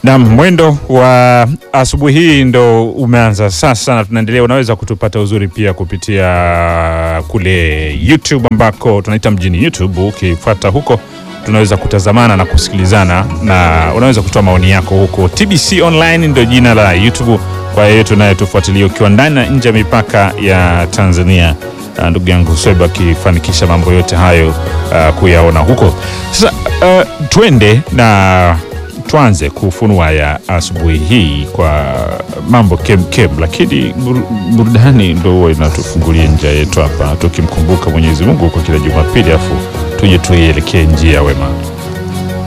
Na mwendo wa asubuhi hii ndo umeanza sasa, na tunaendelea. Unaweza kutupata uzuri pia kupitia kule YouTube ambako tunaita mjini YouTube. Ukifuata huko, tunaweza kutazamana na kusikilizana, na unaweza kutoa maoni yako huko. TBC Online ndo jina la YouTube kwa yeyote unayetufuatilia ukiwa ndani na nje ya mipaka ya Tanzania. Uh, ndugu yangu Sweba akifanikisha mambo yote hayo uh, kuyaona huko. Sasa uh, twende na tuanze kufunua ya asubuhi hii kwa mambo kem kem, lakini bur- burudani ndo huwa inatufungulia njia yetu hapa, tukimkumbuka Mwenyezi Mungu kwa kila Jumapili, afu tuje tuielekee njia wema.